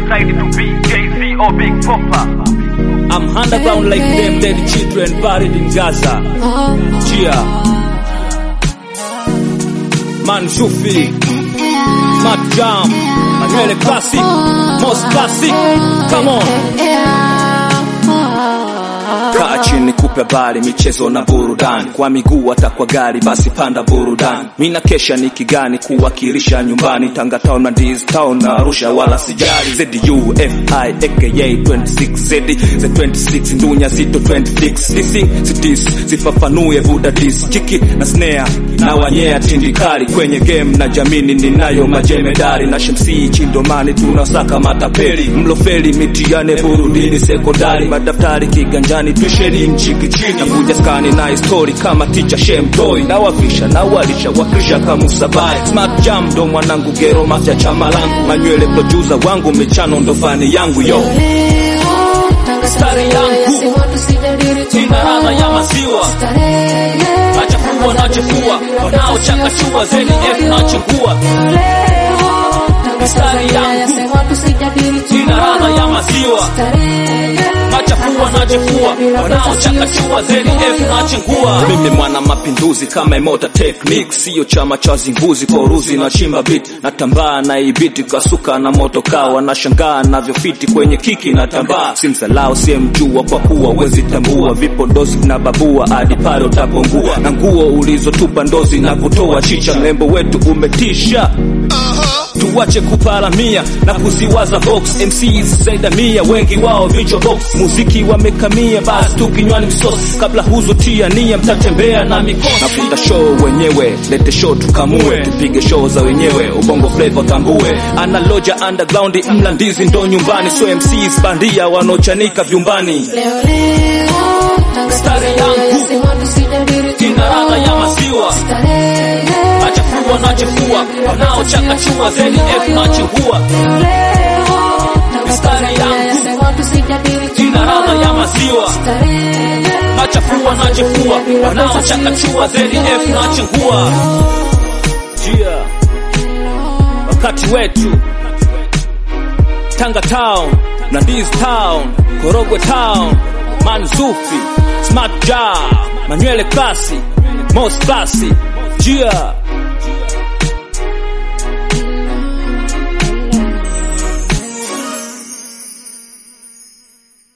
decide to be Jay-Z or Big Popper. I'm underground like them dead children buried in Gaza. Chia. Man Shufi. Smart Jam. Manuele Classic. Most Classic. Come on. Kaa chini kupe habari michezo na burudani kwa miguu hata kwa gari basi panda burudani mina kesha ni kigani kuwakilisha nyumbani Tanga town na Ndizi town na Arusha wala sijali ZUFI aka 26 Z Z 26 ndunya zito 26 Disi zitis zifafanue buda dis kiki na snare na wanyea tindikali kwenye game na jamini ninayo majemedari na shemsi chindomani tunasaka matapeli mlofeli mitiane burudini sekondari madaftari kiganjani tuisheni mchiki chini nakuja skani na histori kama ticha shemtoi nawavisha nawalisha wakrisha kamusabai smart jam ndo mwanangu gero mafya chama langu manywele producer wangu michano ndo fani yangu yo Stari yangu ina ladha ya maziwa nachafua nachafua wanaochakachua zeni f nachengua Stari yangu ina ladha ya maziwa nachafua nachafua wanaochakachua zeni f nachengua mimi mwana mapinduzi kama imota technique siyo chama cha zinguzi kwa uruzi na chimba bit natambaa na ibiti kasuka na moto kawa nashangaa navyofiti kwenye kiki na tambaa simsalao siyemjua kwa kuwa wezi tambua vipo dozi na babua hadi pale utapongua na nguo ulizotupa ndozi na kutoa chicha mlembo wetu umetisha tuwache kuparamia na kuziwaza box MCs zaida mia wengi wao vichwa box muziki wamekamia basi tu kinywani msosi kabla huzotia nia mtatembea na mikosi nafuta show wenyewe lete show tukamue tupige show za wenyewe ubongo flavor tambue analoja underground mla ndizi ndo nyumbani so MCs bandia wanochanika vyumbani Stari yangu ina ladha ya maziwa nachafua nachafua wanaochakachua zeni f nachengua mistari yangu ina ladha ya maziwa nachafua nachafua wanaochakachua zeni f nachengua jia wakati wetu Tanga Town, Nandizi Town, Korogwe Town, Manzufi, Smart Jar, Manuele Classy, Most Classy, Jia